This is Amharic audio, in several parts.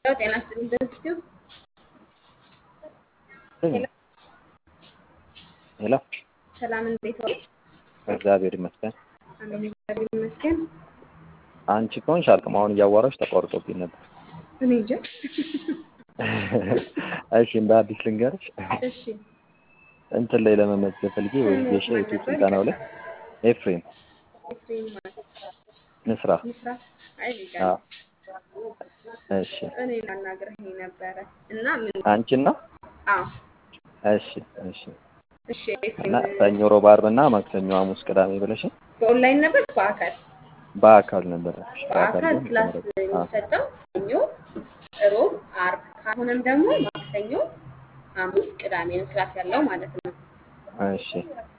ያው ጤና ይስጥልኝ በኢንስቲትዩት ሄሎ ሄሎ ሰላም እንዴት ዋሉ? እግዚአብሔር ይመስገን። አሜን እግዚአብሔር ይመስገን። አንቺ ከሆንሽ አልቅም አሁን እያዋራሽ ተቋርጦብኝ ነበር። እኔ እንጃ። እሺ እንደ አዲስ ልንገርሽ እሺ እንትን ላይ ለመመዝገብ ፈልጌ ወይ ጌሻ ዩቲዩብ ስልጠናው ላይ ኤፍሬም ኤፍሬም ማለት ንስራ ምስራት አይ እኔ ጋር አዎ። እሺ እኔ ላናግርህ ነበረ እና ምን አንቺን ነው? አዎ እሺ እሺ እሺ ኤፍሬም እና ሰኞ፣ ሮብ፣ ዓርብ እና ማክሰኞ፣ ሐሙስ፣ ቅዳሜ ብለሽ በኦንላይን ነበር በአካል በአካል ነበር ያልኩሽ። በአካል ቢሆን ክላስ ተመረጠ። አዎ። የሚሰጠው ሰኞ፣ ሮብ፣ ዓርብ ካልሆነም ደግሞ ማክሰኞ፣ ሐሙስ፣ ቅዳሜ ነው ክላስ ያለው ማለት ነው። እሺ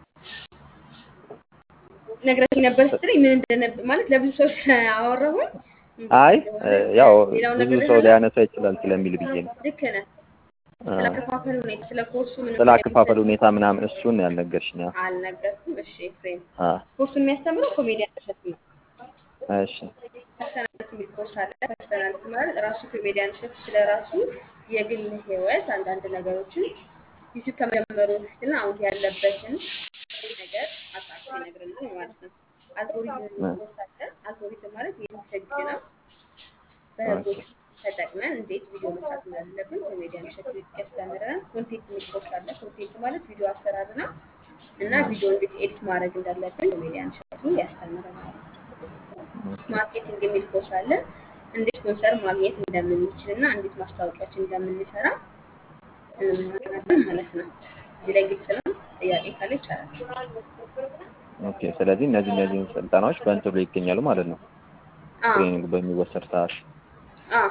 ነግረሽኝ ነበር ስትለኝ ምን እንደነበር ማለት ለብዙ ሰው አወራሁኝ። አይ እንደሆነ ያው ሌላውን ብዙ ነገር ሰው ሊያነሳ ይችላል ስለሚል ብዬ ነው። ልክ ነህ። አ፣ ስለ አከፋፈል ሁኔታ ስለ ኮርሱ ምን ስለ አከፋፈል ሁኔታ ምናምን እሱን ያልነገርሽኝ። አዎ። አልነገርኩም። እሺ ኤፍሬም አ፣ ኮርሱን የሚያስተምረው ኮሜዲያን እሸቱ ነው። እሺ ፐርሰናሊቲ የሚል ኮርስ አለ። ፐርሰናሊቲ ማለት ራሱ ኮሜዲያን እሸቱ ስለ ራሱ የግል ህይወት አንዳንድ ነገሮችን ዩቲዩብ ከመጀመሩ በፊትና አሁን ያለበትን ነገር አጣቅሶ ይነግረናል ማለት ነው። አልጎሪዝም የሚል ኮርስ አለ። አልጎሪዝም ማለት የህግ ነው። በህጎች ተጠቅመን እንዴት ቪዲዮ መስራት እንዳለብን ኮሜዲያን እሸቱ ያስተምረናል። ኮንቴንት የሚል ኮርስ አለ። ኮንቴንት ማለት ቪዲዮ አሰራር ነው እና ቪዲዮ እንዴት ኤዲት ማድረግ እንዳለብን ኮሜዲያን እሸቱ ያስተምረናል። ማርኬቲንግ የሚል ኮርስ አለ። እንዴት ስፖንሰር ማግኘት እንደምንችል እና እንዴት ማስታወቂያችን እንደምንሰራ እንማራለን ማለት ነው። እዚህ ላይ ግልጽ ነው። ጥያቄ ካለ ይቻላል። ኦኬ። ስለዚህ እነዚህ እነዚህን ስልጠናዎች በእንትኑ ላይ ይገኛሉ ማለት ነው። አዎ ትሬኒንግ በሚወሰድ ሰዓት። አዎ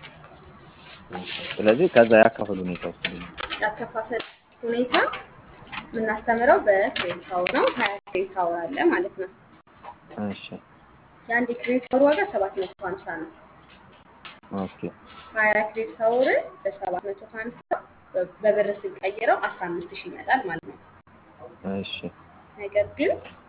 ስለዚህ ከዛ ያካፈል ሁኔታ ውስጥ ያከፋፈል ሁኔታ የምናስተምረው በክሬዲት አወር ነው። ሀያ ክሬዲት አወር አለ ማለት ነው። እሺ የአንድ ክሬዲት አወር ዋጋ ሰባት መቶ ሀምሳ ነው። ኦኬ ሀያ ክሬዲት አወርን በሰባት መቶ ሀምሳ በብር ስንቀይረው አስራ አምስት ሺህ ይመጣል ማለት ነው። እሺ ነገር ግን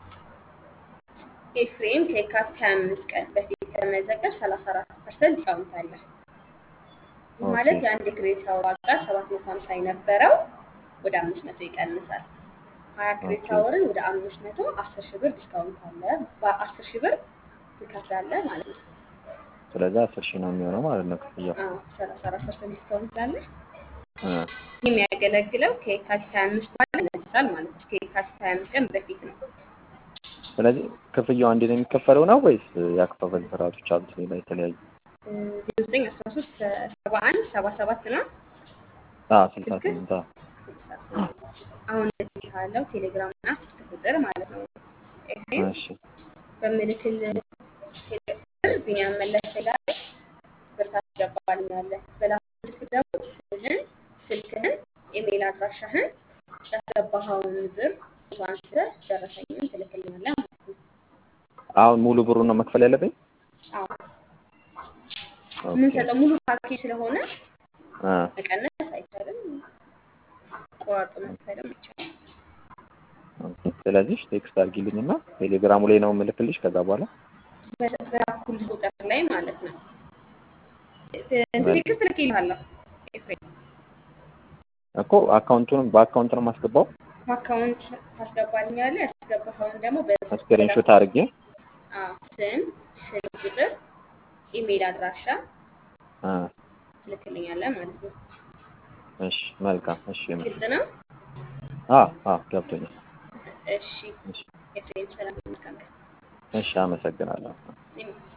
ኤፍሬም ከየካቲት 25 ቀን በፊት ከመዘገብ 34 ፐርሰንት ዲስካውንት አለ። ይህ ማለት ኦኬ። የአንድ ክሬዲት አወር ዋጋ 750 የነበረው ወደ 500 ይቀንሳል። 20 ክሬዲት ኦኬ። አወርን ወደ 500 10 ሺህ ብር ዲስካውንት አለ። በ10 ሺህ ብር ትከፍላለህ ማለት ነው። ስለዚህ አስር ሺህ ነው የሚሆነው ማለት ነው ክፍያው። አዎ 34 ፐርሰንት ዲስካውንት አለ። አ፣ ይህ የሚያገለግለው ከየካቲት 25 በኋላ ይነሳል ማለት ነው። ከየካቲት 25 ቀን በፊት ነው። ስለዚህ ክፍያው አንዴ ነው የሚከፈለው ነው ወይስ ያከፋፈል ስርዓቶች አሉት ሌላ የተለያዩ? 0913 71 77 ነው አ ስልሳ ስምንት አ፣ አሁን እዚህ ካለው ቴሌግራም እና ስልክ ቁጥር ማለት ነው። ኤፍሬም እሺ በምልክል ቴሌግራም ቢኒያም መለሰ ላይ ብር ታስገባልኛለህ። በላኩ ስልክ ደግሞ ስምህን፣ ስልክህን፣ ኢሜይል አድራሻህን ያስገባኸውን ብር ፎቶ አንስተህ ደረሰኝን ትልክልኛለህ ማለት ነው። አሁን ሙሉ ብሩን ነው መክፈል ያለብኝ? አዎ ኦኬ። የምንሰጠው ሙሉ ፓኬጅ ስለሆነ አ፣ መቀነስ አይቻልም፣ ቆራርጦ መክፈልም አይቻልም። ኦኬ። ስለዚህ ቴክስት አድርጊልኝና ቴሌግራሙ ላይ ነው የምልክልሽ ከዛ በኋላ በ- በላኩልህ ቁጥር ላይ ማለት ነው። እንትን ቴክስት ልኬልሃለሁ ኤፍሬም እኮ አካውንቱንም በአካውንት ነው የማስገባው። በአካውንት ታስገባልኛለህ። ያስገባኸውን ደግሞ በ- ስክሪንሾት አድርጌ አዎ፣ ስም፣ ስልክ ቁጥር፣ ኢሜይል አድራሻ አ፣ ትልክልኛለህ ማለት ነው። እሺ መልካም። እሺ ግልጽ ነው? አ አ ገብቶኛል። እሺ እሺ ኤፍሬም ሰላም፣ መልካም ቀን። እሺ አመሰግናለሁ። እኔም